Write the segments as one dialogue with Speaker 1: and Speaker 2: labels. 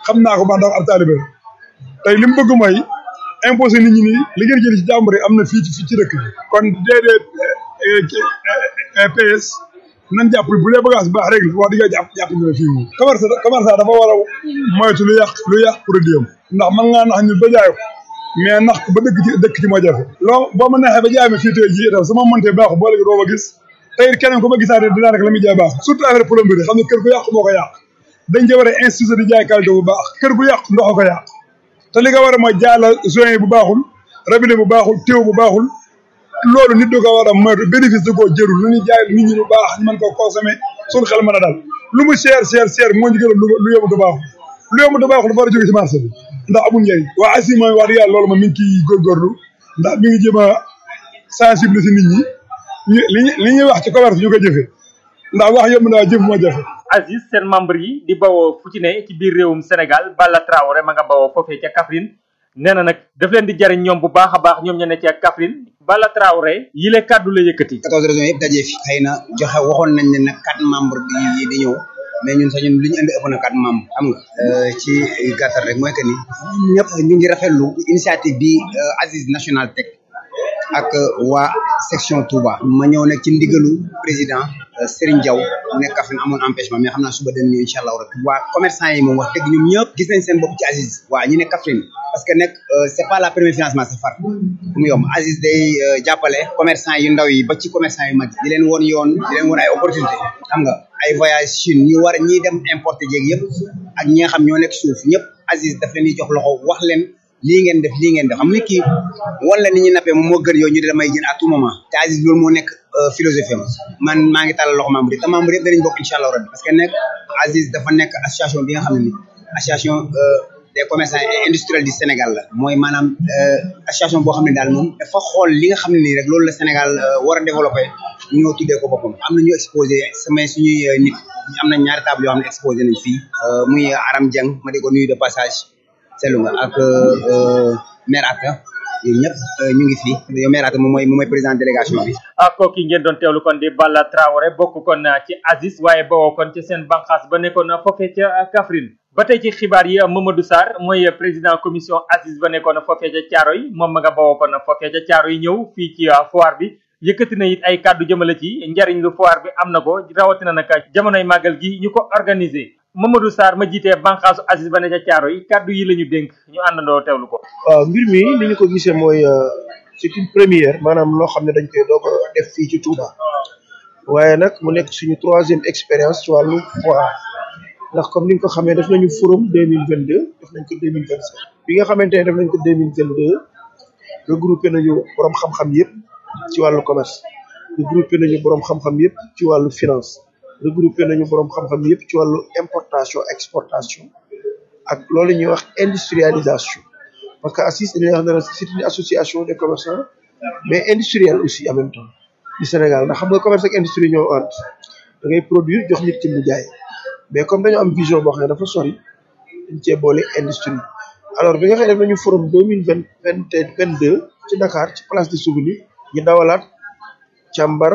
Speaker 1: xam naa ko man daal ab taalibe tey li mu bëgg mooy imposé nit ñi nii li ngeen jël ci jàmbur yi am na fii ci fii ci dëkk bi kon déedéet PS nan jàpp bu dee bagage baax rek wax dëgg jàpp jàpp ñu fii moom commerce commerçant dafa war a moytu lu yàq lu yàq produit am ndax mën ngaa nax ñu ba jaay ko mais nax ko ba dëkk ci dëkk ci moo jafe loo boo ma neexee ba jaay ma fii tey jii itam su ma mëntee baaxu boo léegi doo ma gis tey keneen ko ma gisaatee dinaa rek la muy jaay baax surtout affaire plomberie xam ne kër gu yàq moo ko yàq dañ ca war a institut di jaay qualité bu baax kër gu yàq ndox ko yàq te li nga war a mooy jaay la joint bu baaxul robinet bu baaxul téew bu baaxul loolu nit du ko war a moytu bénéfice du ko jërul lu ñuy jaay nit ñi lu baax ñu mën ko consommer suñu xel mën a dal lu mu cher cher cher moo ñu gën a lu yomb du baaxul lu yomb du baaxul dafa war a jóge ci marché bi ndax amul njëriñ waa ASI mooy wax dëgg yàlla loolu moom mi ngi ciy góorgóorlu ndax mi ngi jéem a sensibiliser nit ñi ñu li li ñuy wax ci commerce ñu ko jëfee ndax wax yomb naa jëf moo jafe
Speaker 2: Aziz seen membre yi di bawoo fu ci ne ci biir réewum Sénégal Balla Traoré ma nga bawoo foofee ca Kaffrine nee na nag daf leen di jariñ ñoom bu baax a baax ñoom ña ne ca Kaffrine Balla Traoré yile kàddu la yëkkati.
Speaker 3: 14 régions yëpp dajee fi xëy na joxe waxoon nañ ne nag quatre membres bi di ñëw mais ñun sax ñun li ñu indi ëpp na quatre membres xam nga ci gàttal rek mooy que ni ñëpp ñu ngi rafetlu initiative bi Aziz national teg ak waa section Touba ma ñëw nag ci ndigalu président Serigne Diaw mu nekk Kaffrine amoon empêchement mais xam naa suba dañ ñëw incha allah rabbi waa commerçant yi moom wax dëgg ñoom ñëpp gis nañ seen bopp ci Aziz waa ñu ne Kaffrine parce que nag c'est pas la première financement c'est far mu yomb Aziz day jàppale commerçant yu ndaw yi ba ci commerçant yu mag yi di leen woon yoon di leen woon ay opportunité xam nga ay voyage Chine ñu war ñiy dem importer jéeg yëpp ak ñi nga xam ñoo nekk suuf ñëpp Aziz daf leen di jox loxo wax leen lii ngeen def lii ngeen def xam ni kii wan la ni ñuy nappee moom moo gën yow ñu di damay jën à tout moment te Aziz loolu moo nekk philosophie am man maa ngi tàllal loxo membre yi te membre yëpp danañ bokk incha allah rabbi parce que nekk Aziz dafa nekk association bi nga xam ne ni association des commerçants et industriels du Sénégal la mooy maanaam association boo xam ne daal moom dafa xool li nga xam ne nii rek loolu la Sénégal war a développé ñu ñëw tuddee ko boppam am na ñu exposé samay suñuy nit am na ñaari table yoo xam ne exposé nañ fii muy Aram Dieng ma di ko nuyu de passage seetlu nga ak maire Atta yooyu ñëpp ñu ngi fi yow maire Atta moom mooy moom mooy président délégation bi.
Speaker 2: ah kooku ngeen doon teewlu kon di Balla Traoré bokk kon ci Aziz waaye bawoo kon ci seen bànqaas ba nekkoon foofee ca Kaffrine. ba tey ci xibaar yi Mamadou Sarr mooy président commission Aziz ba nekkoon foofee ca Thiaroye moom ma nga bawoo kon foofee ca Thiaroye ñëw fii ci foire bi. yëkkati na it ay kàddu jëmale ci njariñ lu foire bi am na ko rawatina nag jamonoy màggal gi ñu ko organisé Mamadou Sarr ma jiitee bànqaasu Aziz ba ne ca caaro yi kàddu yi la ñu dénk ñu àndandoo teewlu ko
Speaker 4: waaw mbir mi li ñu ko gisee mooy c'est une première maanaam loo xam ne dañ koy doog a def fii ci Touba waaye nag mu nekk suñu troisième expérience ci wàllu foire ndax comme ni nga ko xamee def nañu forum deux mille vingt deux def nañ ko deux mille vingt cinq bi nga xamante ne def nañ ko deux mille vingt deux regroupé nañu borom xam-xam yëpp ci wàllu commerce regroupé nañu borom xam-xam yëpp ci wàllu finance regroupé nañu borom xam-xam yëpp ci wàllu importation exportation ak loolu ñuy wax industrialisation parce que ACIS dañuy wax ne c'est une association des commerçants mais industrielle aussi en même temps du Sénégal ndax xam nga commerce ak industrie ñoo ànd da ngay produire jox nit ki mu jaay mais comme dañoo am vision boo xam ne dafa sori dañ cee boole industrie alors bi nga xam ne def nañu forum deux mille vingt vingt vingt deux ci Dakar ci place des souvenirs ñu dawalaat càmbar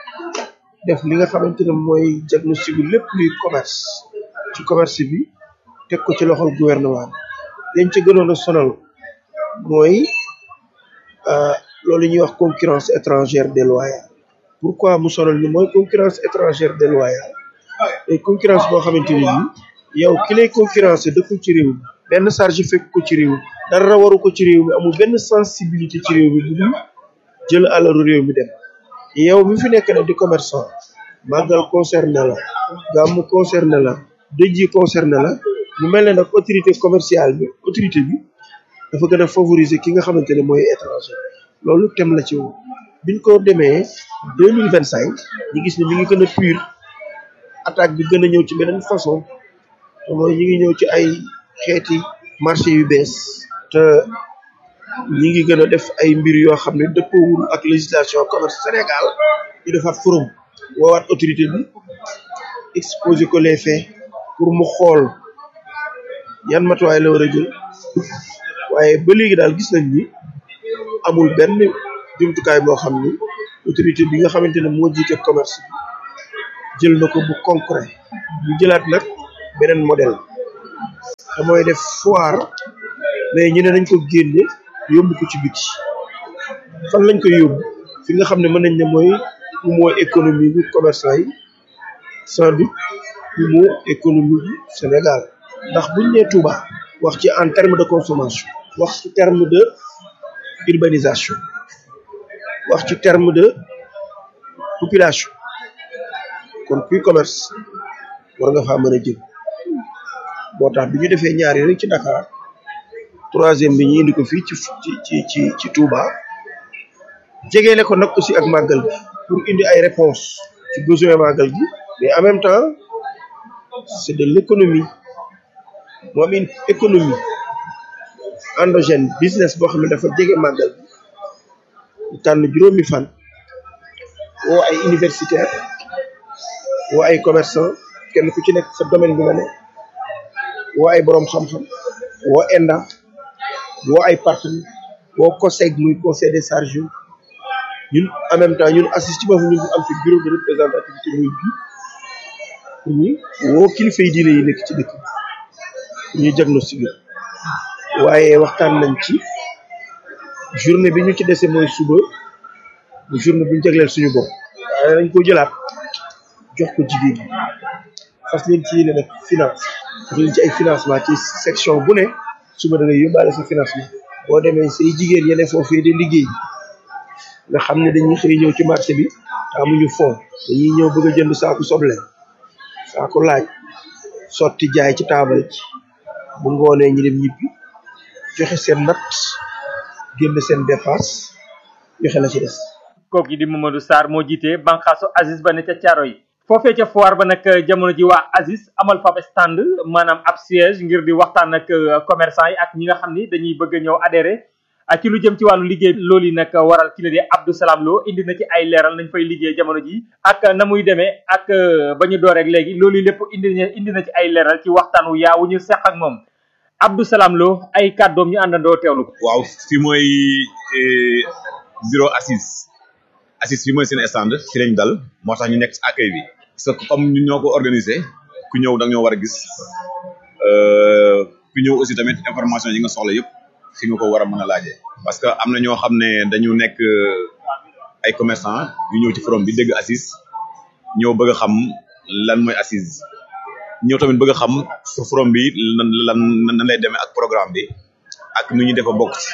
Speaker 4: def li nga xamante ne mooy diagnostic bi lépp luy commerce ci commerce bi teg ko ci loxol gouvernement bi dañ ca gënoon a sonal mooy loolu ñuy wax concurrence étrangère déloyale pourquoi mu sonal ñu mooy concurrence étrangère déloyale et concurrence boo xamante ne nii yow ki lay concurrence dëkkul ci réew mi benn charge fekk ko ci réew mi dara waru ko ci réew mi amul benn sensibilité ci réew mi bu dul jël alalu réew mi dem yow mi fi nekk nag di commerçant màggal concerné la gàmmu concerné la dëj yi concerné la mu mel ne nag autorité commerciale bi autorité bi dafa gën a favoriser ki nga xamante ne mooy étranger loolu tem la ci woon biñ ko demee deux mille vingt cinq ñu gis ne mi ngi gën a pur attaque bi gën a ñëw ci beneen façon te mooy ñi ngi ñëw ci ay xeeti marché yu bees te ñi ngi gën a def ay mbir yoo xam ne dëppoowul ak législation commerce Sénégal ñu defaat forum woowaat autorité bi exposé ko les faits pour mu xool yan matuwaay la war a jël waaye ba léegi daal gis nañ ni amul benn jumtukaay boo xam ni autorité bi nga xamante ne moo jiite commerce bi jël na ko bu concret ñu jëlaat nag beneen modèle te mooy def foire mais ñu ne nañ ko génne yóbbu ko ci biti fan lañ koy yóbbu fi nga xam ne mën nañ ne mooy mooy économie bi commerçant yi sans doute mooy économie bi Sénégal ndax buñ nee Touba wax ci en terme de consommation wax ci terme de urbanisation wax ci terme de population kon kuy commerce war nga faa mën a jëm moo tax bi ñu defee ñaari rek ci Dakar troisième bi ñu indi ko fii ci ci ci ci Touba jegeele ko nag aussi ak màggal gi pour indi ay réponses ci besoin màggal gi mais en même temps c'est de l'économie mu am une économie endogène business boo xam ne dafa jege màggal gi ñu tànn juróomi fan woo ay universitaire woo ay commerçant kenn ku ci nekk sa domaine bi nga ne woo ay boroom xam-xam woo ENDA woo ay partenaires woo COSEG muy conseil des charges ñun en même temps ñun assist ci boppam ñun am fi bureau de représentativité muy bi pour ñu woo kilifa yi diine yi nekk ci dëkk bi ñu diagnostiqué waaye waxtaan nañ ci journée bi ñu ci dese mooy suba bu journée bu ñu jagleel suñu bopp waaye dañ ko jëlaat jox ko jigéen ñi fas leen ci yéene nag finance jox leen ci ay financement ci section bu ne suba da ngay yóbbaale sa financement boo demee say jigéen yene foofee de liggéey nga xam ne dañuy xëy ñëw ci marché bi te amuñu fond dañuy ñëw bëgg a jënd saaku soble saaku laaj sotti jaay ci taabal ci bu ngoonee ñi dem ñibbi joxe seen natt génn seen dépasse joxe la ci des
Speaker 2: kooku yi di Mamadou Sarr moo jiite banqaasu Aziz ba ne ca caaro yi foofee ca foire ba nag jamono ji waa Aziz amal fab stand maanaam ab siège ngir di waxtaan ak commerçant yi ak ñi nga xam ni dañuy bëgg a ñëw adhéré ak ci lu jëm ci wàllu liggéey loolu yi nag waral ki la di Abdou Salam Lo indi na ci ay leeral nañ fay liggéey jamono ji ak na muy demee ak ba ñu door rek léegi loolu lépp indi na indi na ci ay leeral ci waxtaan wu yaa wu ñu seq ak moom Abdou Salam Lo ay kàddoom ñu àndandoo teewlu ko.
Speaker 5: waaw fi mooy bureau assise assise fi mooy seen stand fi lañ dal moo tax ñu nekk ci accueil bi parce que comme ñun ñoo ko organisé ku ñëw da ñoo war a gis ku ñëw aussi tamit information yi nga soxla yëpp fi nga ko war a mën a laajee parce que am na ñoo xam ne dañu nekk ay commerçant yu ñëw ci forum bi dégg assise ñëw bëgg a xam lan mooy assise ñëw tamit bëgg a xam forum bi lan lan nan lay demee ak programme bi ak nu ñuy def a bokk ci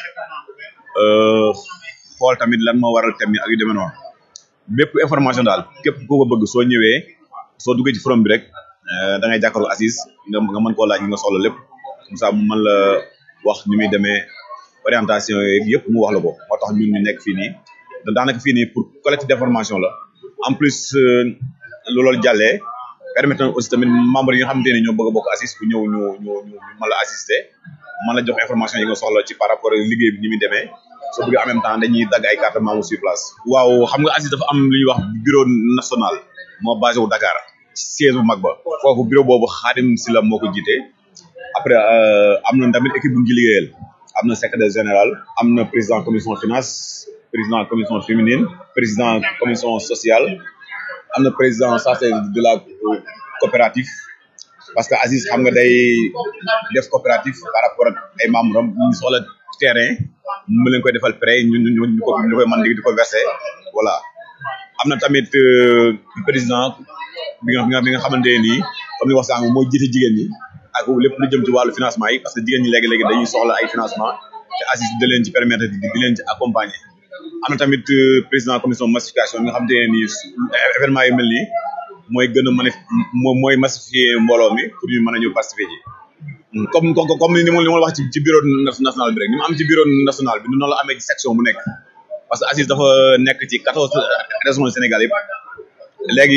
Speaker 5: xool tamit lan moo waral thème yi ak yu demee noonu bépp information daal képp ku ko bëgg soo ñëwee soo duggee ci forum bi rek da ngay jàkkaarloo assise nga nga mën koo laaj nga soxla lépp comme ça mu mën la wax ni muy demee orientation yeeg yëpp mu wax la ko moo tax ñun ñu nekk fii nii daanaka fii nii pour collecte d'information la en plus loolu jàllee permettre aussi tamit membre yi nga xamante ne ñoo bëgg a bokk assise ku ñëw ñu ñu ñu mën la assister mën la jox information yi nga soxla ci par rapport ak liggéey bi ni muy demee soo bëggee en même temps dañuy dagg ay carte membre sur place. waaw xam nga assise dafa am lu ñuy wax bureau national moo basé wu Dakar siège bu mag ba foofu bureau boobu Xaadim Sila moo ko jiite après am na tamit équipe bu ñu ci liggéeyal am na secrétaire général am na président commission finance président commission féminine président commission sociale am na président chargé de la coopérative parce que Aziz xam nga day def coopérative par rapport ak ay membres am ñu soxla terrain mu leen koy defal prêt ñu ñu ñu ko ñu koy mën di ko verser voilà am na tamit président bi nga bi nga xamante ne nii comme ni wax sànq mooy jiite jigéen ñi ak lépp lu jëm ci wàllu financement yi parce que jigéen ñi léegi-léegi dañuy soxla ay financement te Aziz da leen ci permettre di di leen ci accompagner am na tamit président commission massification bi nga xamante ne nii événement yu mel nii mooy gën a mën a mooy massifier mbooloo mi pour ñu mën a ñëw participer ji comme comme ni ma li ma wax ci ci bureau national bi rek ni ma am ci bureau national bi noonu la amee ci section bu nekk parce que Aziz dafa nekk ci quatorze régions du Sénégal yëpp léegi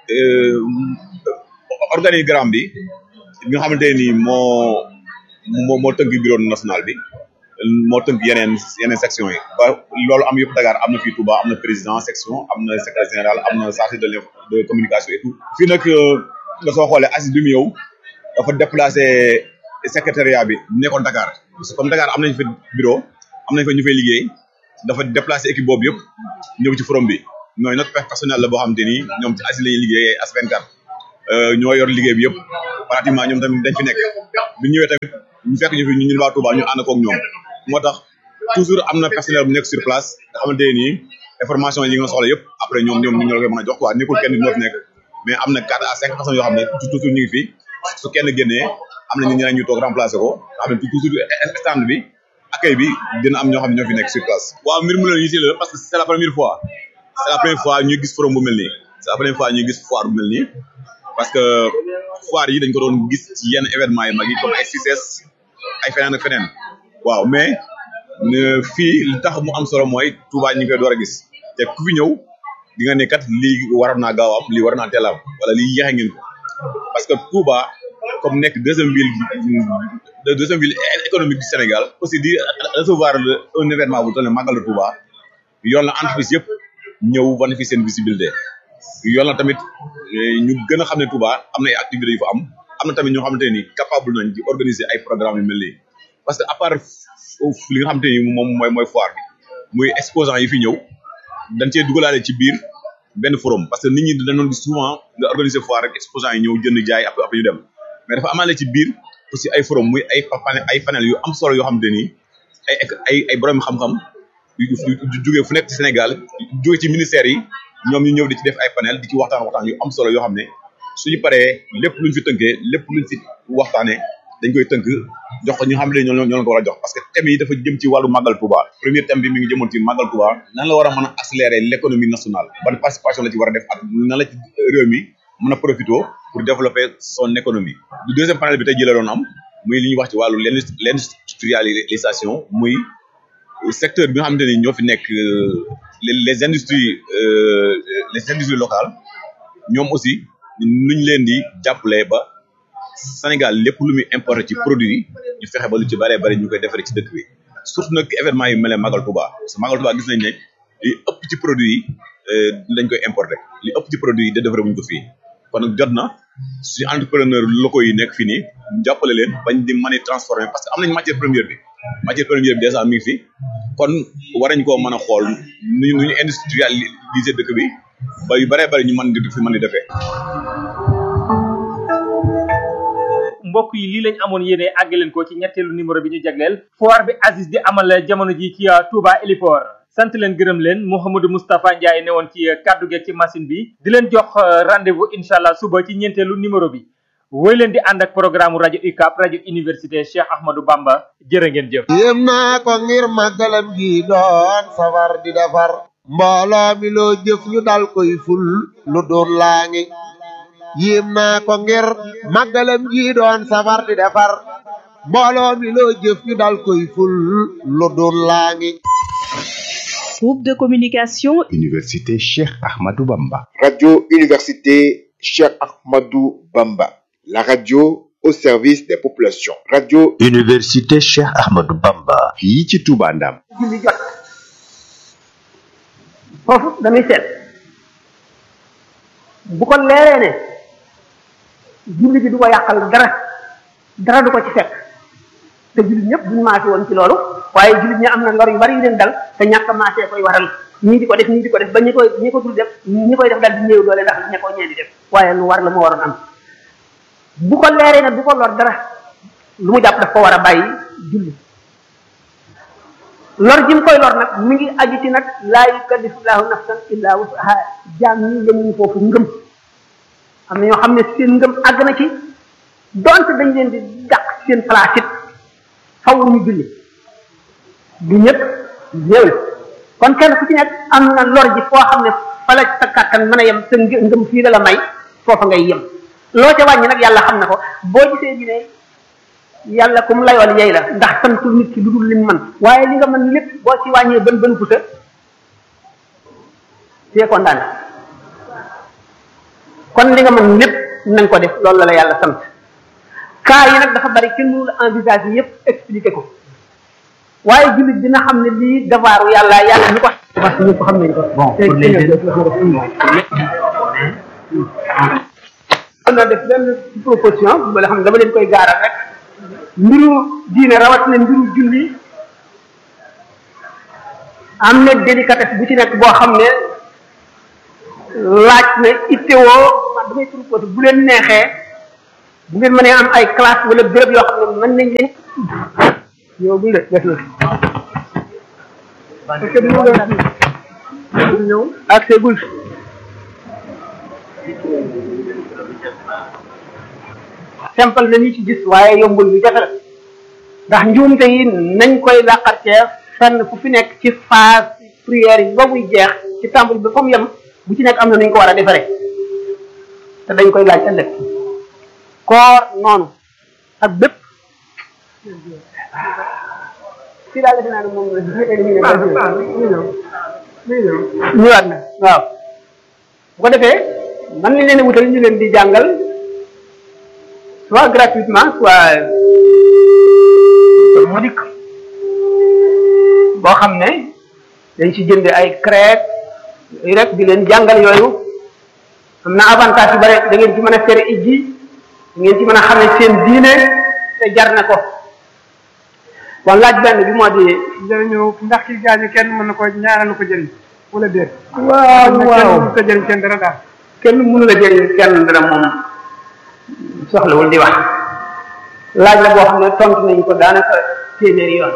Speaker 5: organigramme bi bi nga xamante ne nii moo moo moo tënk bureau national bi moo tënk yeneen yeneen section yi ba loolu am yëpp Dakar am na fii Touba am na président section am na secrétaire général am na chargé de de communication et tout fii nag nga soo xoolee Aziz bi mu yow dafa déplacé secrétariat bi nekkoon Dakar parce que comme Dakar am nañ fa bureau am nañ fa ñu fay liggéey dafa déplacé équipe boobu yëpp ñëw ci forum bi ñooy notre personnel la boo xamante ni ñoom ci Aziz la ñuy liggéey as 24 ñoo yor liggéey bi yëpp pratiquement ñoom tamit dañ fi nekk bu ñu ñëwee tamit ñu fekk ñu fi ñu ñun waa Touba ñu ànd koog ñoom moo tax toujours am na personnel bu nekk sur place nga xamante ne nii information yi nga soxla yëpp après ñoom ñoom ñu la koy mën a jox quoi nekkul kenn moo fi nekk mais am na quatre à cinq personnes yoo xam ne toujours ñu ngi fi su kenn génnee am na ñeneen ñu toog remplacer ko nga xam ne toujours stand bi accueil bi dina am ñoo xam ne ñoo fi nekk sur place. waaw mbir mu leen yitteel la parce que c'est la première fois c'est la première fois ñuy gis forum bu mel nii c'est la première fois ñuy gis foire bu mel nii parce que foire yi dañ ko doon gis ci yenn événement yi mag yi comme ay CICES ay feneen ak feneen waaw mais fii li tax mu am solo mooy Touba ñu ngi koy door a gis te ku fi ñëw di nga ne kat lii waroon naa gaaw am lii war naa teel am wala lii yéexe ngeen ko parce que Touba comme nekk deuxième ville deuxième ville économique du Sénégal aussi di recevoir un événement bu toll ne Magal de Touba yoon la entreprise yëpp ñëw wane fi seen visibilité yoon la tamit ñu gën a xam ne Touba am na ay activités yu fa am am na tamit ñoo xamante ni capable nañ di organiser ay programmes yu mel nii parce que à part li nga xamante ni moom mooy mooy foire bi muy exposant yi fi ñëw dañ cee dugalaale ci biir benn forum parce que nit ñi dañoon gis souvent nga organiser foire rek exposant yi ñëw jënd jaay après après ñu dem mais dafa amaale ci biir aussi ay forum muy ay panel ay panel yu am solo yoo xamante ni ay ay ay borom xam-xam yu jógee fu nekk ci Sénégal jógee ci ministères yi ñoom ñu ñëw di ci def ay panel di ci waxtaan waxtaan yu am solo yoo xam ne suñu paree lépp luñ fi tënkee lépp luñ fi waxtaanee dañ koy tënk jox ko ñu xam ne ñoo ñoo ko war a jox parce que thème yi dafa jëm ci wàllu màggal Touba premier thème bi mi ngi jëmoon ci màggal Touba nan la war a mën a accélérer l'économie nationale ban participation la ci war a def ak nan la ci réew mi mën a profité pour développer son économie du deuxième panel bi tey jii la doon am muy li ñuy wax ci wàllu l'industrialisation muy secteur bi nga xamante ni ñoo fi nekk les industries les industries locales ñoom aussi nuñ leen di jàppale ba Sénégal lépp lu muy importé ci produit yi ñu fexe ba lu ci bëree bëri ñu koy defaree ci dëkk bi surtout nag événement yu mel ne Magal Touba parce que Magal Touba gis nañ ne li ëpp ci produit yi dañ koy importé li ëpp ci produit yi da defaree wuñ ko fii kon nag jot na suñu entrepreneur locaux yi nekk fii nii ñu jàppale leen bañ di mën a transformer parce que am nañ matière première bi matière première bi déjà mi ngi fi kon war nañ koo mën a xool nu ñu nu ñu industrialiser dëkk bi ba yu bëree bëri ñu mën di fi mën di defee.
Speaker 2: mbokk yi lii lañ amoon yéene àgg leen ko ci ñetteelu numéro bi ñu jagleel foire bi Aziz di amal jamono ji ci Touba Héliport sant leen gërëm leen Mouhamadou Moustapha Ndiaye ne woon ci kaddu gi ci machine bi di leen jox rendez-vous incha allah suba ci ñeenteelu numéro bi woy leen di ànd ak programme rajo UCAB rajo université Cheikh Ahmadou Bamba jërë ngeen jëf
Speaker 6: yéem naa ko ngir màggalam gi doon safar di defar mbooloo mi loo jëf ñu dal koy ful lu doon laa ngi yéem naa ko ngir màggalam gi doon safar di defar mbooloo mi loo jëf ñu dal koy ful lu doon laa ngi
Speaker 7: Groupe de communication
Speaker 8: Université Cheikh Ahmadou Bamba.
Speaker 9: Radio Université Cheikh Ahmadou Bamba. La radio au service des populations. Radio
Speaker 8: Université Cheikh Ahmadou Bamba. fii ci Touba Ndam.
Speaker 10: julli jot foofu dañuy seet bu ko leeree ne julli bi du ko yàqal dara dara du ko ci fekk te jullit ñëpp duñu maase woon ci loolu waaye jullit ñi am na lor yu bari yu leen dal te ñàkk a maasee koy waral ñii di ko def ñii di ko def ba ñi koy ñi ko dul def ñi koy def dal di néew doole ndax ña ko ñee di def waaye lu war la mu waroon am bu ko leeree ne du ko lor dara lu mu jàpp daf ko war a bàyyi julli lor ji mu koy lor nag mi ngi aju ci nag laa yukallifullahu nafsan illa wusaha jaam ñi yemuñu foofu ngëm am na ñoo xam ne seen ngëm àgg na ci donte dañ leen di dàq seen place it faw ñu julli du ñëpp ñëw kon kenn ku ci nekk am na lor ji foo xam ne fa la sa kàttan mën a yem sa ngëm fii la la may foofa ngay yem loo ca wàññi nag yàlla xam na ko boo gisee ñu ne yàlla kum layool yey la ndax santul nit ki lu dul lim man waaye li nga mën lépp boo ci wàññee bën bën pusa c'est condamné kon li nga mën lépp nañ ko def loolu la la yàlla sant cas yi nag dafa bari kenn mënul envisage yi yépp expliqué ko waaye jullit dina xam ne lii devoiru yàlla yàlla ñu ko parce que ñu ko xam nañ ko bon pour les am na def benn proposition ba xam ne dama leen koy gaaral rek mbiru diine rawatina mbiru julli am na délicatesse bu ci nekk boo xam ne laaj na ittewoo damay proposé bu leen neexee bu ngeen mënee am ay classe wala béréb yoo xam ne mën nañ leen yow bu de def na parce que du ñu ñëw ak segul simple na ni ci gis waaye yombul bi jafe la ndax njuumte yi nañ koy làqartee fenn fu fi nekk ci phase prière yi ba muy jeex ci tàmbali bi fa mu yem bu ci nekk am na nuñ ko war a defaree te dañ koy laaj ëllëg koor noonu ak bépp fii daal defe naa ne moom ñëwaat na waaw bu ko defee man nañ leen wutal ñu leen di jàngal soit gratuitement soit modique boo xam ne dañ ci jënd ay crêpes yooyu rek di leen jàngal yooyu am na avantage yu bare da ngeen ci mën a fere ijji da ngeen ci mën a xam ne seen diine te jar na ko kon laaj benn bi moo di
Speaker 11: jërëñëw ndax ki gaañu kenn mën na ko ñaanal ko jëriñ wala déet
Speaker 10: waaw waaw
Speaker 11: kenn ko jëriñ kenn dara daal
Speaker 10: kenn mënu la jëriñ kenn dara moom soxlawul di wax laaj la boo xam ne tontu nañ ko daanaka téeméeri yoon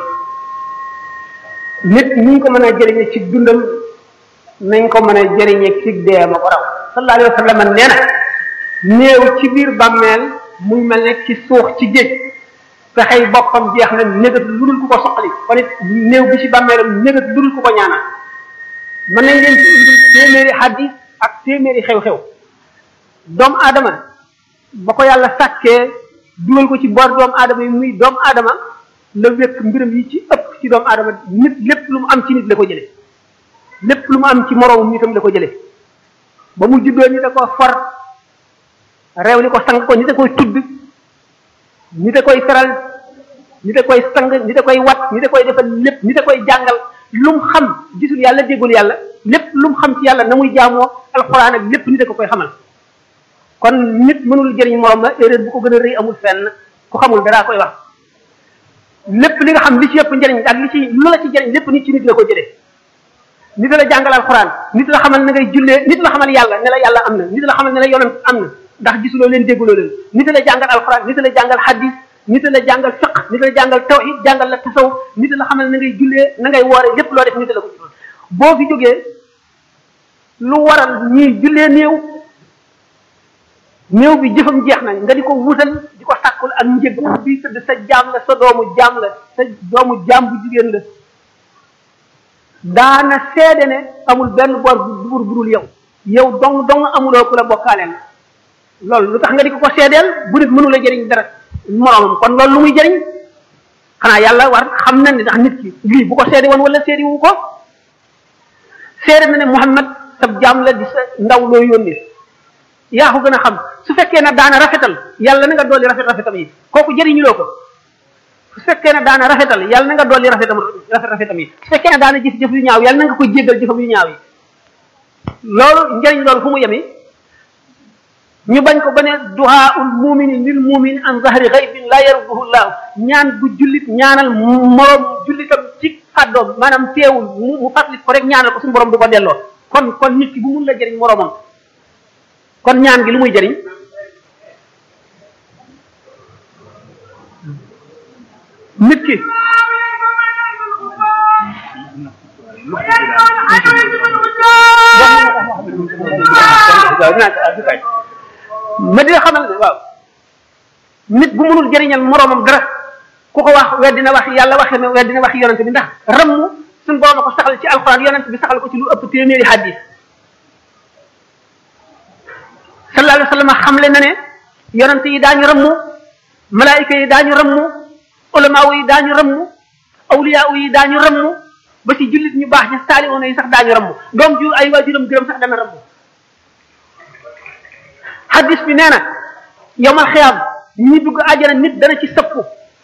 Speaker 10: nit ñi ko mën a jëriñe ci dundam nañ ko mën a jëriñe ci dee ma ko raw sallallahu alayhi wa sallam nee na néew ci biir bàmmeel muy mel ne ci suux ci géej fexey boppam jeex na négat lu dul ku ko soqali kon it néew bi ci bàmmeelam négat lu dul ku ko ñaanal mën nañ leen ci indi téeméeri xaddis ak téeméeri xew-xew doomu aadama ba ko yàlla sàkkee dugal ko ci boor doomu aadama yi muy doomu aadama la wékk mbiram yi ci ëpp ci doomu aadama nit lépp lu mu am ci nit la ko jële lépp lu mu am ci moroomum nitam la ko jële ba mu juddoo nit a ko for réew li ko sang ko nit a koy tudd nit a koy feral nit a koy sang nit a koy wat nit a koy defal lépp nit a koy jàngal lu mu xam gisul yàlla déggul yàlla lépp lu mu xam ci yàlla na muy jaamoo alxuraan ak lépp nit a ko koy xamal kon nit mënul jëriñ morom la erreur bu ko gën a rëy amul fenn ku xamul dara koy wax lépp li nga xam li ci yëpp njëriñ ak li ci lu la ci jëriñ lépp nit ci nit la ko jëlee nit la jàngal alxuraan nit la xamal na ngay jullee nit la xamal yàlla ne la yàlla am na nit la xamal ne la yonent am na ndax gisuloo leen dégguloo leen nit la jàngal alxuraan nit la jàngal hadis nit la jàngal fiq nit la jàngal tawhid jàngal la tasawuf nit la xamal na ngay jullee na ngay woore lépp loo def nit la ko ci boo fi jógee lu waral ñuy jullee néew néew bi jëfam jeex na nga di ko wutal di ko sàkkul ak njëg bi tëdd sa jaam la sa doomu jaam la sa doomu jaam bu jigéen la daana seede ne amul benn bor bu bur burul yow yow dong dong amuloo ku la bokkaaleen loolu lu tax nga di ko ko seedeel bu nit mënu la jëriñ dara moroomam kon loolu lu muy jëriñ xanaa yàlla war xam na ne ndax nit ki lii bu ko seede woon wala seede wu ko seede na ne Muhammad sab jaam la di sa ndaw loo yónnee yaa ko gën a xam su fekkee ne daana rafetal yàlla na nga dolli rafet rafetam yi kooku jëriñuloo ko su fekkee ne daana rafetal yàlla na nga dolli rafetam rafet rafetam yi su fekkee ne daana jëf jëf yu ñaaw yàlla na nga ko jéggal jëfam yu ñaaw yi loolu njëriñ loolu fu mu yemi ñu bañ ko ba ne duhaaul mumini lil mumini an zahri ghaybin la yarduhu llahu ñaan bu jullit ñaanal moroom jullitam ci kàddoom maanaam teewul mu mu fàttali ko rek ñaanal ko suñu borom du ko delloo kon kon nit ki bu mun la jëriñ moroomam kon ñaan gi lu muy jëriñ nit ki ma dina xamal ne waaw nit bu mënul jëriñal moroomam dara ku ko wax weddina wax yàlla waxe ne weddina wax yonent bi ndax ramm suñ borom a ko saxal ci alxuraan yonent bi saxal ko ci lu ëpp téeméeri hadis sallallahu alayhi wa sallam xamle na ne yonent yi daañu rammu malaayika yi daañu rammu ulamaaw yi daañu rammu awliyaaw yi daañu rammu ba ci jullit ñu baax ña saalihoona yi sax daañu rammu doom ju ay waajuram gërëm sax dana rammu hadis bi nee na yowmal xiyaam ñi dugg àjjana nit dana ci sëpp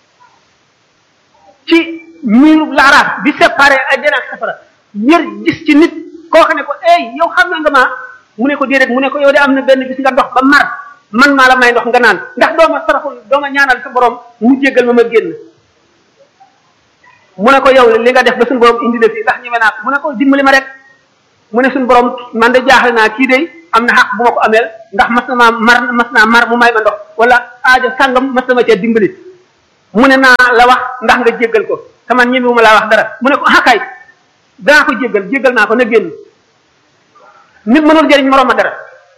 Speaker 10: ci miiru laaraaf bi séparé àjjana ak safara ñër gis ci nit koo xam ne ko ey yow xam nga ma mu ne ko déedéet mu ne ko yow de am na benn bis nga dox ba mar man maa la may ndox nga naan ndax dooma saraxul dooma ñaanal sa borom mu jéggal ma ma génn mu ne ko yow li nga def ba suñu borom indi la fii ndax ñeme naa ko mu ne ko dimbali ma rek mu ne suñu borom man de jaaxle naa kii de am na xaq bu ma ko ameel ndax mas na maa mar mas naa mar mu may ma ndox wala aajo sàngam mas na ma cee dimbali mu ne naa la wax ndax nga jéggal ko te man ñemewu ma laa wax dara mu ne ko xakaay danaa ko jéggal jéggal naa ko na génn nit mënul jëriñ moroom ma dara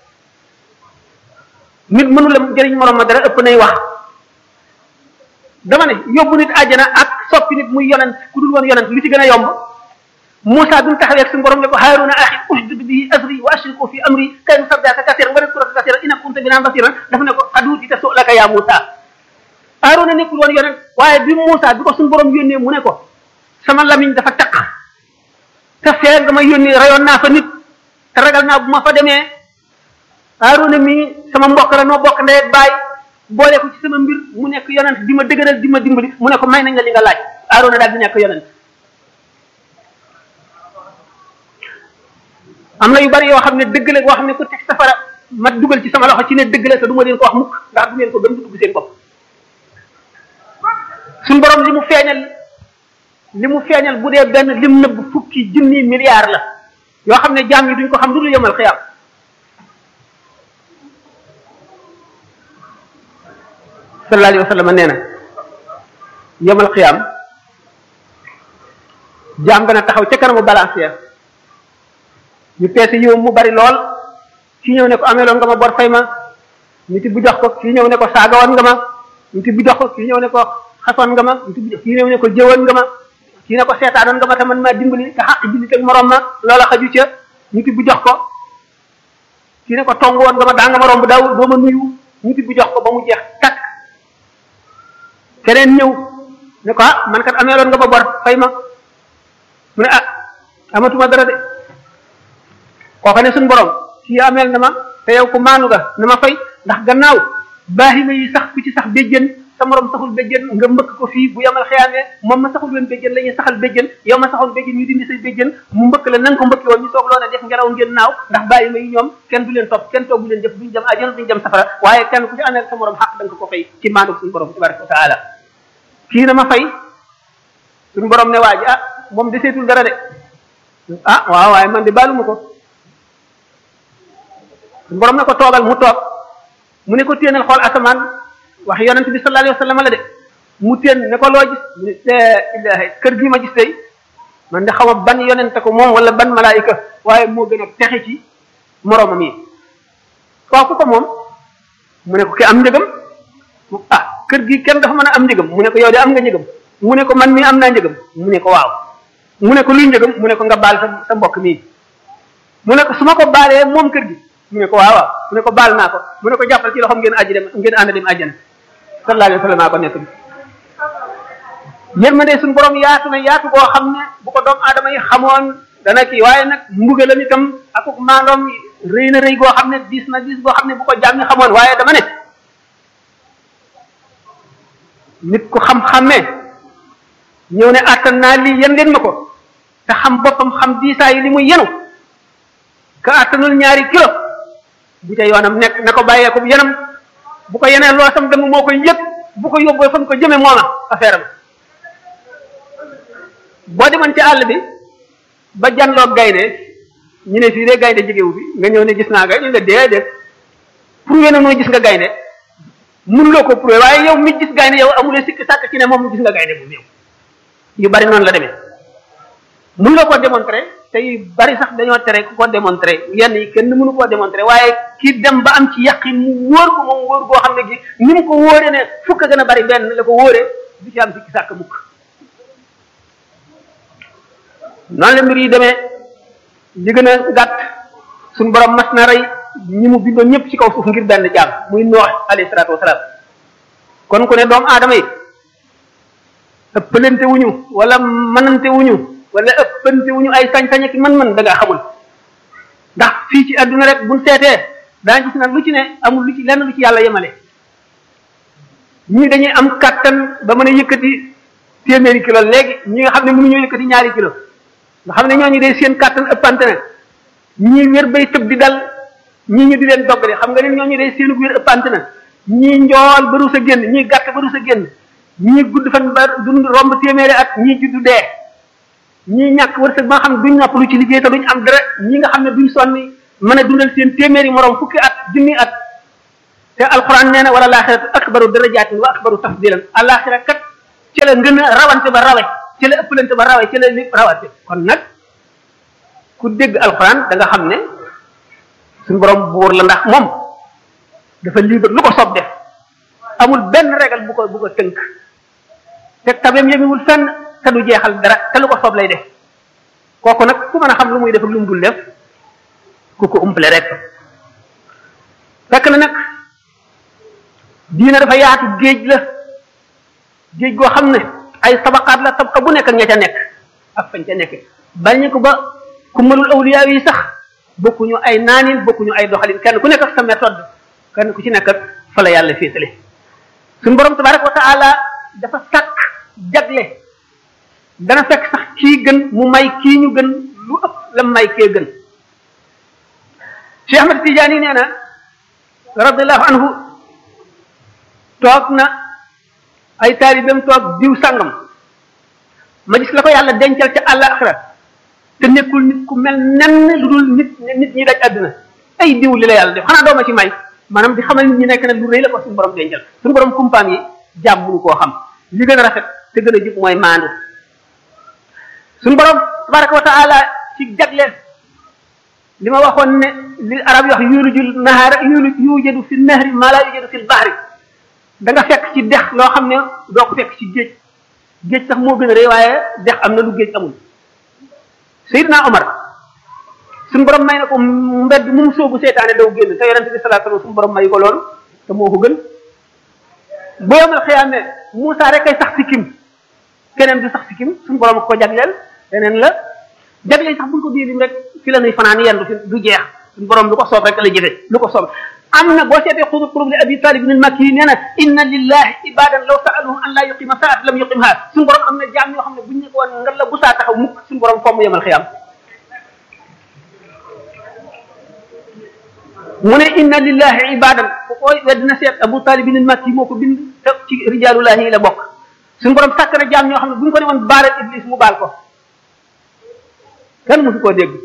Speaker 10: nit mënul jëriñ moroom ma dara ëpp nay wax dama ne yóbbu nit àjjana ak soppi nit muy yonent ku dul woon yonent li ci gën a yomb Moussa bi mu taxawee ak suñu borom ne ko Haaruna axi ushdud bihi azri wa ashriku fi amri kay nusabbihaka kasiran wa nadhkuraka kasiran innaka kunta bina basiran dafa ne ko qad uutita su'laka ya Moussa Haaruna nekkul woon yonent waaye bi Moussa bi ko suñu borom yónnee mu ne ko sama lamiñ dafa taq te fee nga ma yónnee rayoon naa fa nit te ragal naa bu ma fa demee Haaruna mi sama mbokk la noo bokk ndey ak baay boole ko ci sama mbir mu nekk yonent di ma dëgëral di ma dimbali mu ne ko may nañ la li nga laaj Haaruna daal di nekk yonent am na yu bari yoo xam ne dëgg la boo xam ne ku teg safara ma dugal ci sama loxo ci ne dëgg la te du ma leen ko wax mukk ndax du ngeen ko gëm du dugg seen bopp suñ borom li mu feeñal li mu feeñal bu dee benn lim nëbb fukki junni milliards la yoo xam ne jaam yi duñ ko xam lu dul yemal xiyaam sallallahu alayhi wa sallam nee na yemal xiyaam jaam gën a taxaw ca kanamu balancière ñu peese yow mu bari lool kii ñëw ne ko ameeloon nga ma bor fay ma nit bu jox ko kii ñëw ne ko saagawoon nga ma nit bu jox ko kii ñëw ne ko xasoon nga ma nit bu kii ñëw ne ko jëwoon nga ma kii ne ko seetaanoon nga ma te man maa dimbali te xaq jullit ak morom ma loola xaju ca nit bu jox ko kii ne ko tong woon nga ma daa nga ma romb daaw doo ma nuyu nit bu jox ko ba mu jeex takk keneen ñëw ne ko ah man kat ameeloon nga ma bor fay ma mu ne ah amatuma dara de kooka ne suñu borom kii ameel na ma te yow ko maanu nga na ma fay ndax gannaaw baaxima yi sax ku ci sax béjjën sa morom saxul béjjën nga mbëkk ko fii bu yamal xeyaamee moom ma saxul leen béjjën la ñuy saxal béjjën yow ma saxoon béjjën ñu dindi say béjjën mu mbëkk la na nga ko mbëkki woon ñu soog loo ne def ngelaw ngeen naaw ndax bàyyima yi ñoom kenn du leen topp kenn toogu leen jëf duñ jëm àjjana duñ jëm safara waaye kenn ku ci ameel sa morom xaq da nga ko fay ci maanu suñu borom tabaraka wa taala kii na ma fay suñu borom ne waa ji ah moom deseetul dara de ah waaw waaye man de baaluma ko borom ne ko toogal mu toog mu ne ko téenal xool asamaan wax yonent bi sallallahu alayhi wa sallam la de mu téen ne ko loo gis mu ne ilahi kër gi ma gis tey man de xama ban yonent ko moom wala ban malaayika waaye moo gën a texe ci moroomam yi kooku ko moom mu ne ko ki am njëgam ah kër gi kenn dafa mën a am njëgam mu ne ko yow de am nga njëgam mu ne ko man mii am naa njëgam mu ne ko waaw mu ne ko luy njëgam mu ne ko nga baal sa sa mbokk mii mu ne ko su ma ko baalee moom kër gi mu ne ko waaw waaw mu ne ko baal naa ko mu ne ko jàppal ci loxoom ngeen aji dem ngeen ànd dem àjjana sallallahu alayhi wa sallam ko nekk bi yërmande suñu borom yaatu na yaatu boo xam ne bu ko doomu aadama yi xamoon dana kii waaye nag mbugalam itam akuk maandoom rëy na rëy goo xam ne diis na diis goo xam ne bu ko jàmm ñi xamoon waaye dama ne nit ku xam-xammee ñëw ne attan naa lii yen leen ma ko te xam boppam xam diisaa yi li muy yenu ka attanul ñaari kilo bu ca yoonam nekk na ko bàyyee ko yenam bu ko yeneen loo sam dem moo koy yëg bu ko yóbboo fa mu ko jëme mooma affaire am boo demoon ci àll bi ba janloog gaynde ñu ne fii de gaynde jegewu fi nga ñëw ne gis naa gaynde nga déedéet prouvé na noo gis nga gaynde mënuloo ko prouvé waaye yow mi gis gaynde yow amulee sikk sàkk ci ne moom gis nga gaynde bu néew yu bari noonu la demee mënuloo ko démontrer te yu bari sax dañoo tere ku ko démontrer yenn yi kenn mënu koo démontrer waaye ki dem ba am ci yàqin mu wóor ko moom wóor goo xam ne gi ni mu ko wóoree ne fukk gën a bari benn la ko wóoree du ci am sikki sàkk mukk noonu la mbir yi demee li gën a gàtt suñu borom mas na rey ñi mu bindoon ñëpp ci kaw suuf ngir benn jaam muy noox alayhi salaatu wasalaam kon ku ne doomu aadama yi ëppalante wuñu wala mënante wuñu wala ëppante wuñu ay sañ-sañ ak mën-mën da ngaa xamul ndax fii ci adduna rek buñ seetee daa gis nag lu ci ne amul lu ci lenn lu ci yàlla yemale ñii dañuy am kattan ba mën a yëkkati téeméeri kilo léegi ñi nga xam ne mënuñoo yëkkati ñaari kilo nga xam ne ñooñu day seen kattan ëppante na ñii wér bay tëb di dal ñii ñu di leen doggale xam nga ne ñooñu day seen wér ëppante na ñii njool ba rus a génn ñii gàtt ba rus a génn ñii gudd fan ba dund romb téeméeri at ñii juddu dee ñii ñàkk wërsëg ba nga xam ne duñ noppalu ci liggéey te duñ am dara ñi nga xam ne duñ sonni mën a dundal seen téeméeri morom fukki at junni at te alquran nee na wala laaxiratu akbaru darajaatin wa akbaru tafdilan alaxira kat ci la ngën a rawante ba rawe ci la ëppalante ba rawe ci la lépp rawante kon nag ku dégg alquran da nga xam ne suñu borom buur la ndax moom dafa libre lu ko soob def amul benn régal bu ko bu ko tënk te tabeem yemiwul fenn te du jeexal dara te lu ko soob lay def kooku nag ku mën a xam lu muy def ak lu mu dul def ku ko umpale rek fekk na nag diina dafa yaatu géej la géej goo xam ne ay tabaqaat la tabqa bu nekk ak ña ca nekk ak fañ ca nekk bañu ko ba ku mënul awliya yi sax bokkuñu ay naanin bokkuñu ay doxalin kenn ku nekk ak sa méthode kenn ku ci nekk ak fa la yàlla féetale suñu borom tabaraka wa taala dafa sàkk jagle dana fekk sax kii gën mu may kii ñu gën lu ëpp la may kee gën Cheikh Ahmad Tidiane nee na radiallahu anhu toog na ay taalibeem toog diw sàngam ma gis la ko yàlla dencal ca àllaaxira te nekkul nit ku mel nenn lu dul nit nit ñi daj àdduna ay diw li la yàlla def xanaa dooma ci may maanaam di xamal nit ñi nekk nag lu rëy la ko suñu borom dencal suñu borom kumpaam yi jàmm mënu koo xam li gën a rafet te gën a jub mooy maandu suñu borom tabaraka wa taala ci jagleel li ma waxoon ne li arab yi wax yulujul nahaara yulu yujadu fi nahri maa laa yujadu fi bahri da nga fekk ci dex loo xam ne doo ko fekk ci géej géej sax moo gën a rëy waaye dex am na lu géej amul Seydina Omar suñu borom may na ko mbedd mu mu soobu seetaane daw génn te yonente bi sallallahu alayhi wasallam suñu borom may ko loolu te moo ko gën bu yomal xiyaame Moussa rek ay sax si kim keneen du sax si kim suñu borom ko jagleel leneen la jagleel sax buñ ko biir rek fi la nuy fanaan yendu fi du jeex suñu borom lu ko soob rek la jëfe lu ko soob am na boo seetee xudub xurub li abi talib ibn al-makki yi nee na inna lillahi ibadan law saaluhum an la yuqima saat lam yuqimha suñu borom am na jaam yoo xam ne buñ ne ko woon nga la bu saa taxaw mukk suñu borom fomm yemal xiyam mu ne inna lillahi ibadan ku koy weddina seet abu talib ibn al-makki moo ko bind te ci rijalullahi yi la bokk suñu borom sàkk na jaam ñoo xam ne buñ ko ne woon baaral iblis mu baal ko kenn mësu koo dégg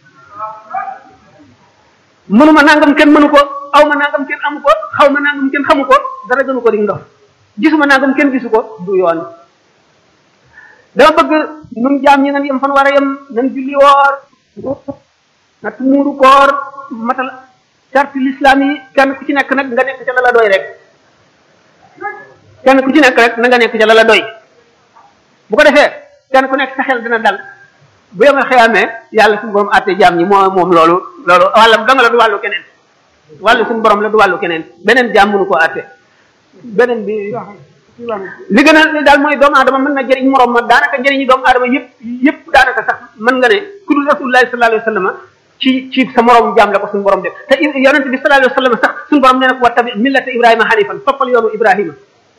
Speaker 10: mënuma nangam kenn mënu ko aw ma nangam kenn amu ko xaw ma nangam kenn xamu ko dara gënu ko di ndox gisuma nangam kenn gisu ko du yoon dama bëgg nun jaam ñi nan yem fan war a yem nan julli woor nat muuru koor matal charte l'islam yi kenn ku ci nekk nag nga nekk ca la la doy rek kenn ku ci nekk rek na nga nekk ca la la doy bu ko defee kenn ku nekk sa xel dina dal bu yemal xëyaamee yàlla suñu borom àtte jaam ñi moo moom loolu loolu wàllam danga la du wàllu keneen wàllu suñu borom la du wàllu keneen beneen jaam mënu koo àtte beneen bi li gën a daal mooy doomu aadama mën na jëriñ morom ma daanaka njëriñi doomu aadama yëpp yëpp daanaka sax mën nga ne ku dul rasulullahi sallallahu alayhi wa sallam ci ci sa morom jaam la ko suñu borom def te yonent bi sallallahu alayhi wa sallam sax suñu borom nee na ko wa tabi millata ibrahima hanifan toppal yoonu ibrahima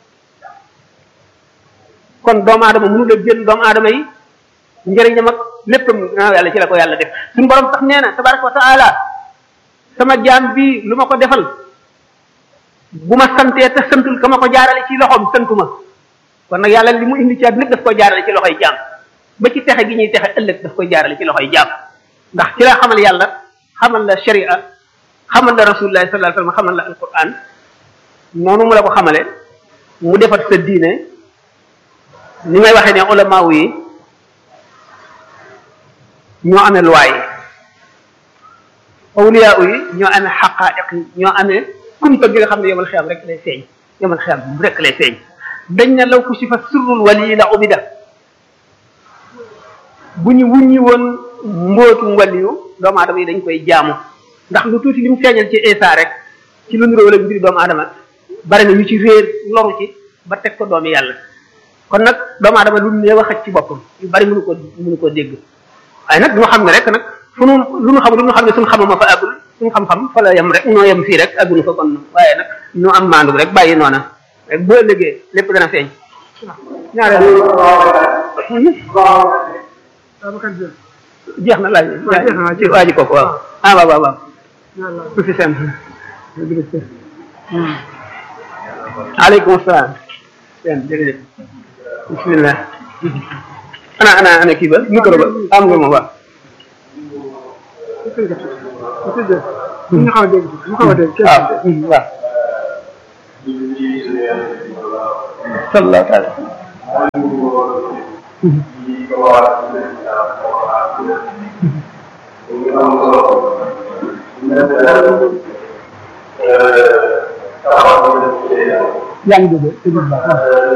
Speaker 10: kon doomu aadama mënu la génn doomu aadama yi njëriñam ak léppam naa yàlla ci la ko yàlla def suñu borom sax nee na tabaraka wa taala sama jaam bi lu ma ko defal bu ma santee te santul ka ma ko jaarale ci loxoom santuma kon nag yàlla li mu indi ci àdduna lépp daf koy jaarale ci loxoy jaam ba ci texe gi ñuy texe ëllëg daf koy jaarale ci loxoy jaam ndax ci la xamal yàlla xamal la sharia xamal la rasulullah sallallahu alayhi wasallam xamal la alquran noonu mu la ko xamale mu defat sa diine ni may waxee ne ulama yi ñoo amee loi yi awliya yi ñoo amee xaqaa'iq yi ñoo amee kumpa gi nga xam ne yomal xiyam rek lay feeñ yomal xiyam rek lay feeñ dañ ne law ku si fa sirrul wali la ubida bu ñu wuññi woon mbootum waliyu doomu aadama yi dañ koy jaamu ndax lu tuuti li mu feeñal ci Isa rek ci lu niroo la mbiri doomu aadama bari na ñu ci réer loru ci ba teg ko doomi yàlla kon nag doomu aadama lu néew a xaj ci boppam yu bari mënu ko mënu koo dégg waaye nag ñu xam ne rek nag fu nu lu nu xam lu nu xam ne suñu xamama fa àggul suñu xam-xam fa la yem rek noo yem fii rek àggunu fa kon waaye nag ñu am maandu rek bàyyi noona rek boo ëllëgee lépp dana feeñ ñaareel jeex na laaj ci waa ji kooku waaw ah waaw waaw waaw su fi seen aleykum salaam seen jërëjëf bismillah ana ana ana kii ba micro ba am nga moom waaw
Speaker 11: ñu xaw a dégg ñu xaw a dégg
Speaker 10: waaw waaw sallallahu taala yaa ngi dégg dégg bu baax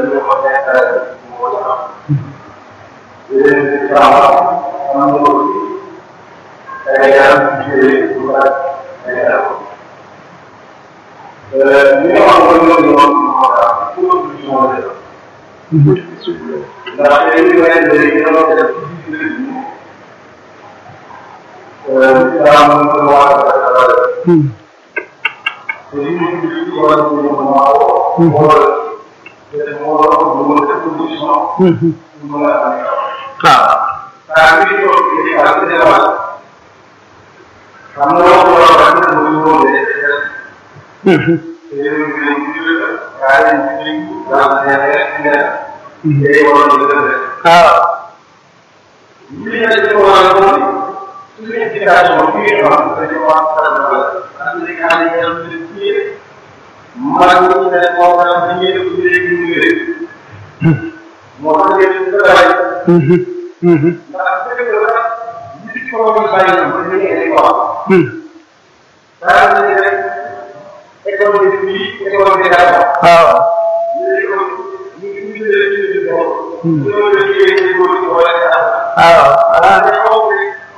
Speaker 10: waaw waaw waaw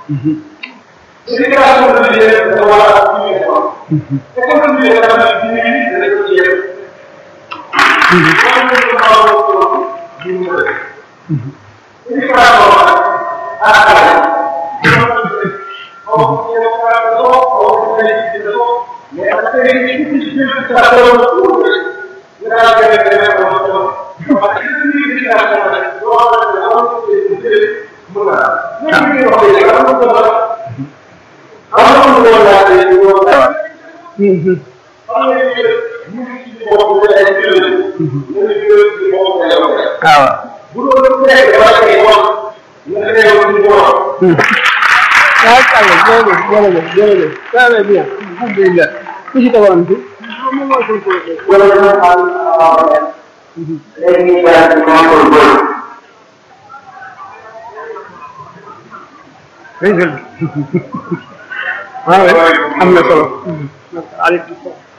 Speaker 10: waaw jërëjëf jërëjëf jërëjëf ça va bien alhamdulilah ku ci tegoon fi waaw am na solo aleykum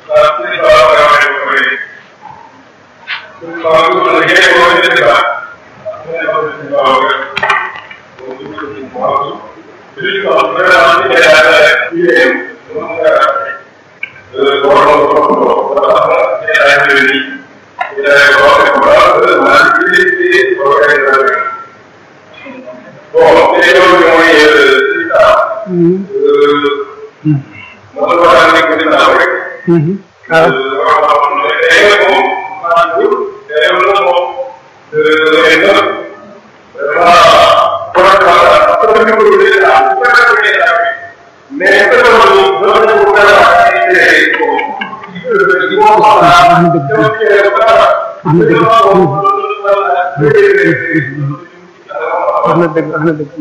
Speaker 10: wax na dëgg wax na dëgg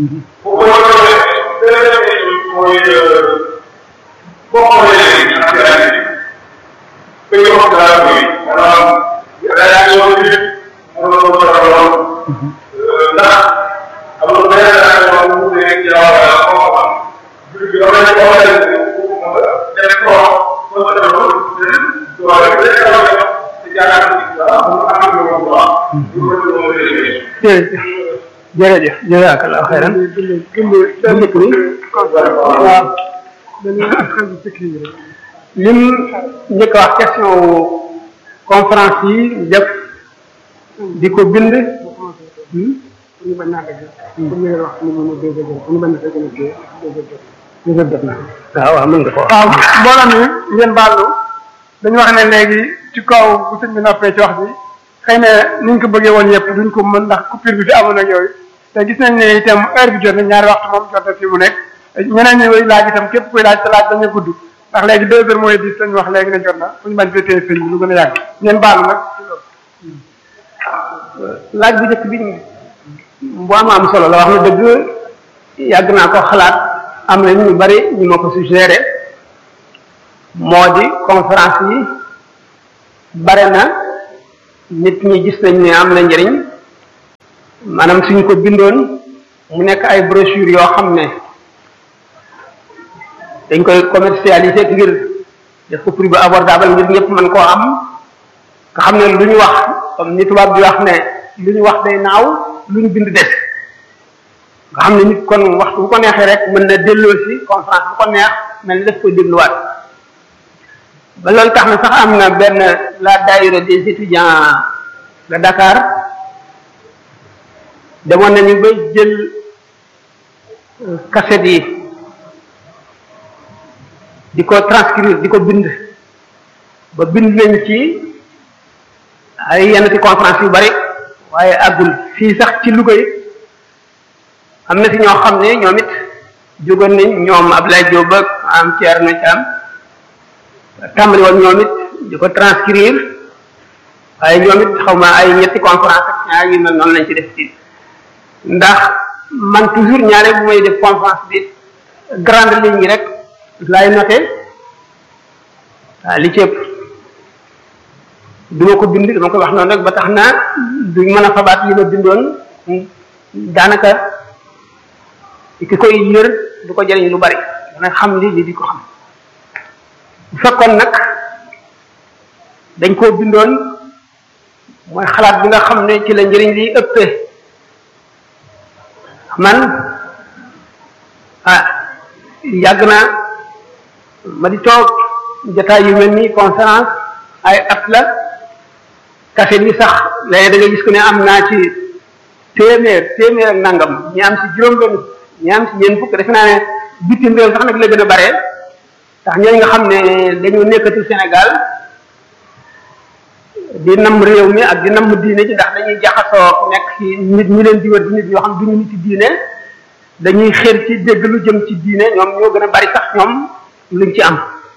Speaker 10: jërëjëf jazakallah xayran bu njëkk bi waaw lim njëkk wax question conférence yi def di ko bind
Speaker 11: ñu bañ naa dëgg comme li nga wax ni mu dégg dëgg ñu bañ na dëgg na dégg dëgg dëgg na
Speaker 10: waaw waaw mën nga ko wax
Speaker 11: waaw mbooloo mi ngeen baalu dañu wax ne léegi ci kaw bu sëñ bi noppee ci wax bi xëy na ni ñu ko bëggee woon yëpp duñ ko mën ndax coupure bi fi amoon ak yooyu te gis nañ ne itam heure bi jot na ñaari waxtu moom jot na fi mu nekk ñeneen ñi laaj itam képp kuy laaj sa laaj bañ a gudd ndax léegi deux heures mooy dix lañ wax léegi ne jot na fu ñu bañ fee téye sëñ bi lu gën a yàgg ngeen baalu nag
Speaker 10: laaj bu njëkk bi bu am am solo la wax na dëgg yàgg naa ko xalaat am na ñu bari ñu ma ko suggéré moo di conférence yi bare na nit ñi gis nañ ne am na njëriñ maanaam suñ ko bindoon mu nekk ay brochure yoo xam ne dañ koy commercialiser ngir def ko prix bu abordable ngir ñëpp mën koo am nga xam ne lu ñu wax comme ni tubaab di wax ne lu ñu wax day naaw lu ñu bind des nga xam ne nit kon waxtu bu ko neexee rek mën na delloo si conférence bu ko neex mel ni daf koy dégluwaat ba loolu tax na sax am na benn la daayira des étudiants de Dakar demoon nañu ba jël cassette yi di ko transcrire di ko bind ba bind nañ ci ay yenn ci conférence yu bari waaye àggul fii sax ci Louga yi am na si ñoo xam ne ñoom it jógoon nañ ñoom Abdoulaye Diop ak am Thierno Thiam tàmbali woon ñoom it di ko transcrire waaye ñoom it xaw ma ay ñetti conférence ak ñaar yu mel noonu lañ ci def ci ndax man toujours ñaare bu may def conférence bi grande ligne yi rek laay noté waaw li ci ëpp duma ko bind dama koy wax noonu rek ba tax na duñ mën a fabaat li ma bindoon daanaka ki koy yër du ko jëriñ lu bari dana xam li li di ko xam bu fekkoon nag dañ koo bindoon mooy xalaat bi nga xam ne ci la njëriñ li ëppee man ah yàgg na ma di toog jotaay yu mel ni conférence ay at la kaset yi sax léegi da nga gis ko ne am naa ci téeméer téeméer ak nangam ñi am ci juróom-benn ñi am ci ñeent fukk defe naa ne bitim réew sax nag la gën a bare ndax ñooñu nga xam ne dañoo nekkatul Sénégal di nam réew mi ak di nam diine ci ndax dañuy jaxasoo nekk ci nit ñi leen di wër di nit yoo xam duñu nit ci diine dañuy xër ci dégg lu jëm ci diine ñoom ñoo gën a bari sax ñoom luñ ci am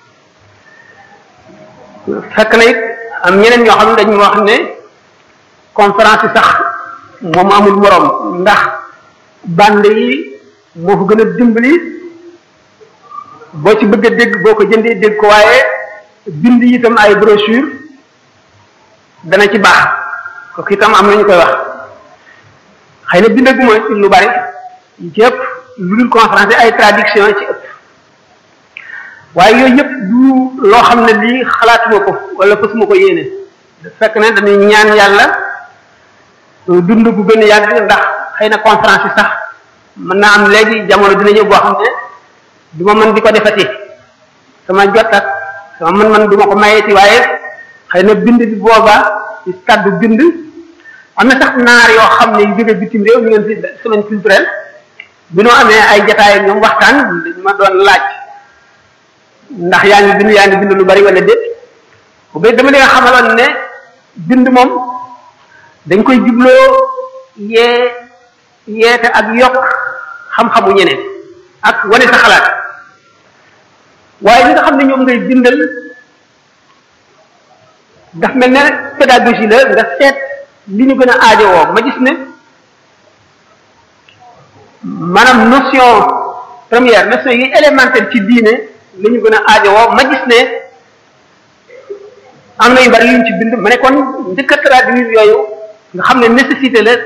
Speaker 10: fekk na it am ñeneen ñoo xam ne dañu wax ne conférence yi sax moom amul morom ndax bande yi moo ko gën a dimbali boo ci bëgg a dégg boo ko jëndee dégg ko waaye bind itam ay brochure dana ci baax kooku itam am nañu koy wax xëy na bindaguma ci lu bari yi ci ëpp lu dul conférence ay traduction ci ëpp waaye yooyu yëpp du loo xam ne lii xalaatuma ko wala fasuma ko yéene fekk ne dañuy ñaan yàlla dund bu gën a yàgg ndax xëy na conférence yi sax mën naa am léegi jamono dina ñëw boo xam ne du ma mën di ko defati sama jot ak sama mën-mën du ma ko mayeeti waaye xëy na bind bi boobaa ci kàddu bind am na sax naar yoo xam ne yu jóge bitim réew ñu ngeen fi semaine culturelle bi noo amee ay jataay ak ñoom waxtaan dañ ma doon laaj ndax yaa ngi bind yaa ngi bind lu bari wala déet bu bay dama leen xamaloon ne bind moom dañ koy jubloo yee yeete ak yokk xam-xamu ñeneen ak wane sa xalaat waaye li nga xam ne ñoom ngay bindal daf mel ne pédagogie la nga seet li ñu gën a aajowoo ma gis ne maanaam notion première notion yi élémentaire ci diine li ñu gën a aajowoo ma gis ne am na yu bari yuñ ci bind ma ne kon njëkk a traduire yooyu nga xam ne nécessité la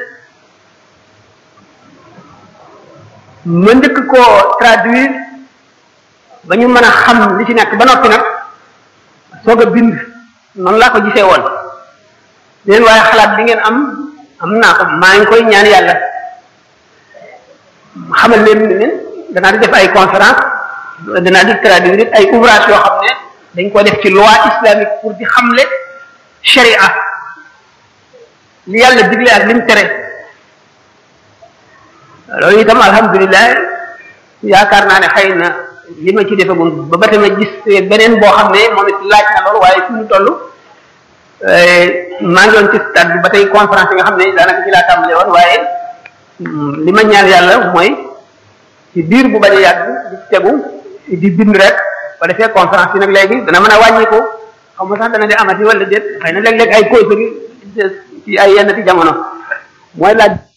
Speaker 10: ma njëkk koo traduire ba ñu mën a xam li ci nekk ba noppi nag soog a bind noonu laa ko gisee woon leen waaye xalaat bi ngeen am am naa ko maa ngi koy ñaan yàlla xamal leen ne danaa di def ay conférence danaa di traduire ay ouvrage yoo xam ne dañ ko def ci loi islamique pour di xamle sharia li yàlla digle ak lim tere loolu itam alhamdulilah yaakaar naa ne xëy na li ma ci defagum ba ba tamit gis beneen boo xam ne moom it laaj na loolu waaye fi mu toll maa ngi woon ci stade bi ba tey conférence yi nga xam ne daanaka ci laa tàmbale woon waaye li ma ñaan yàlla mooy ci biir bu bañ a yàgg di tegu di bind rek ba defee conférence yi nag léegi dana mën a wàññiku xam nga sax dana di amati wala déet xëy na léeg-léeg ay causerie ci ay yenn ci jamono mooy laaj